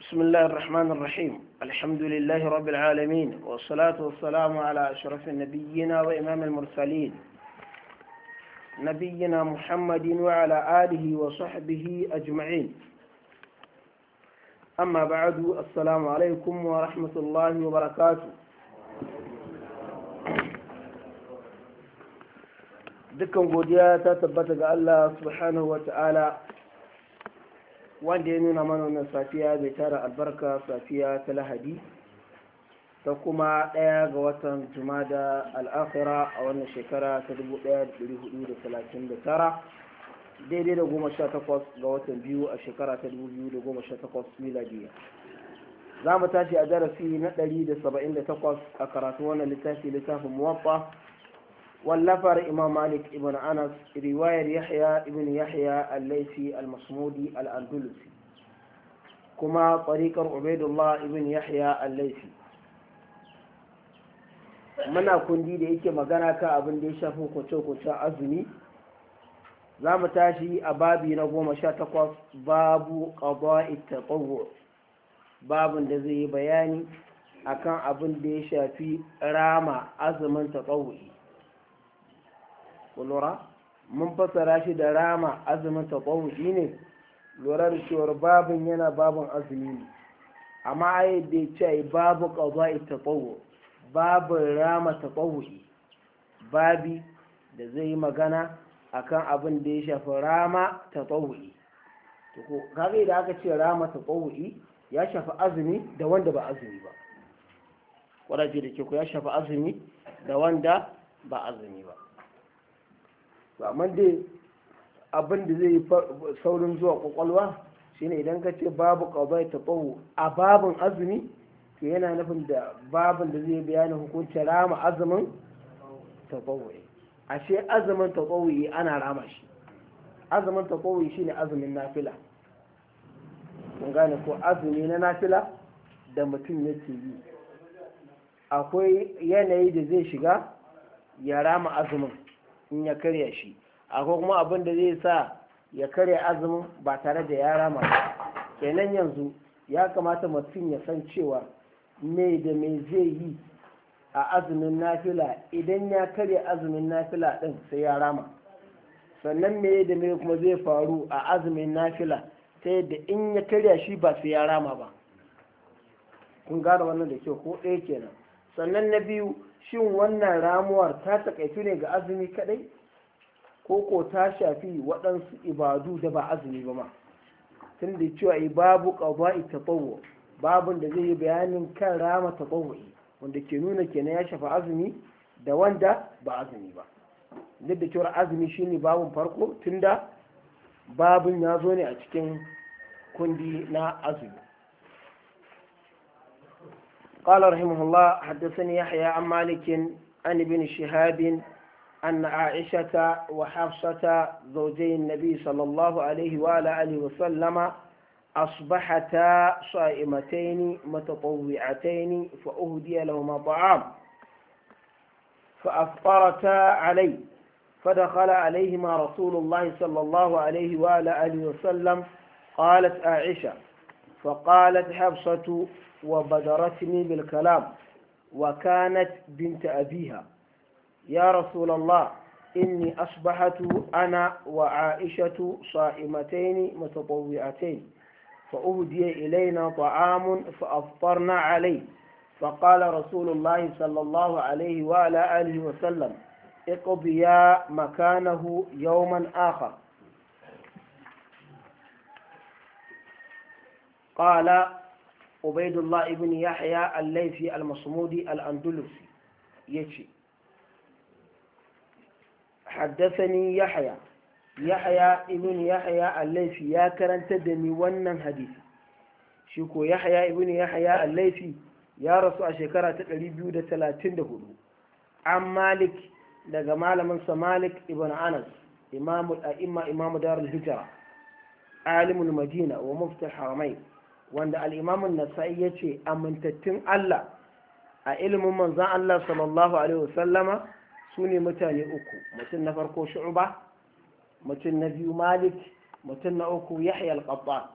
بسم الله الرحمن الرحيم الحمد لله رب العالمين والصلاة والسلام على أشرف النبيين وإمام المرسلين نبينا محمد وعلى آله وصحبه أجمعين أما بعد السلام عليكم ورحمة الله وبركاته dukkan godiya ta tabbata ga Allah subhanahu wa ta'ala wanda ya nuna mana wannan safiya bai tara albarka safiya ta lahadi ta kuma ɗaya ga watan jumada al'akhira a wannan shekara ta 1439 daidai da goma sha takwas ga watan biyu a shekara ta 2018 miladiya za mu tashi a darasi na 178 a karatu wannan littafi littafin muwaffa wallafar imam malik ibn anas riwayar yahya ibn yahya al-laifi al-masmudi al-andalusi kuma tsarikar ubaidullah ibn yahya al-laifi muna kundi da yake magana kan abin da ya shafi kwace-kwace azumi za mu tashi a babi na goma sha takwas babu qada'i tatawwu babin da zai yi bayani akan abin da ya shafi rama azumin tatawwu'i lura mun fassara shi da rama azumin taɓawuki ne lura da cewar babin yana babin azumi ne amma ai da ya ce babu ƙaza'i taɓawu babin rama taɓawuki babi da zai yi magana akan abin da ya shafi rama taɓawuki kaga da aka ce rama taɓawuki ya shafi azumi da wanda ba azumi ba kwadaje da ke ku ya shafi azumi da wanda ba azumi ba amma dai abin da zai yi saurin zuwa kwakwalwa shine idan ka ce babu ƙabai ta tsawo a babin azumi to yana nufin da babin da zai bayanin hukuncin rama azumin ta tsawo ashe azumin ta tsawo ana rama shi azumin ta tsawo shine azumin nafila kun gane ko azumi na nafila da mutum yake yi akwai yanayi da zai shiga ya rama azumin in ya karya shi akwai kuma abin da zai sa ya karya azumin ba tare da ya rama kenan yanzu ya kamata mutum ya san cewa me da me zai yi a azumin nafila idan ya karya azumin nafila din sai ya rama sannan me da me kuma zai faru a azumin nafila ta yadda in ya karya shi ba sai ya rama ba kun gane wannan da kyau ko ɗaya kenan sannan na biyu shin wannan ramuwar ta takaitu ne ga azumi kadai ko ko ta shafi waɗansu ibadu da ba azumi ba ma tun da cewa babu qada'i tatawwu babun da zai yi bayanin kan rama tatawwu'i wanda ke nuna kenan ya shafi azumi da wanda ba azumi ba duk da cewa azumi shine babun farko tunda babun ya zo ne a cikin kundi na azumi قال رحمه الله حدثني يحيى عن مالك عن ابن شهاب أن عائشة وحفصة زوجي النبي صلى الله عليه وعلى آله وسلم أصبحتا صائمتين متطوعتين فأهدي لهما طعام فأفطرتا عليه فدخل عليهما رسول الله صلى الله عليه وعلى آله وسلم قالت عائشة فقالت حفصة وبدرتني بالكلام وكانت بنت أبيها يا رسول الله إني أصبحت أنا وعائشة صائمتين متطوعتين فأهدي إلينا طعام فأفطرنا عليه فقال رسول الله صلى الله عليه وعلى آله وسلم اقضيا مكانه يوما آخر قال عبيد الله ابن يحيى الليثي المصمودي الأندلسي يجي حدثني يحيى يحيى ابن يحيى الليثي يا كرنت دني wannan hadisi shi ko Yahya ibn Yahya al-Laythi ya rasu a shekara ta 234 an Malik daga malamin sa Malik ibn Anas imamul a'imma imamu darul hijra alimul madina wa mufti haramain wanda al'imamun nasa'i ya ce amintattun Allah a ilimin manzan Allah sallallahu Alaihi wasallama su ne mutane uku mutum na farko shu'uba mutum na biyu malik mutum na uku yahya al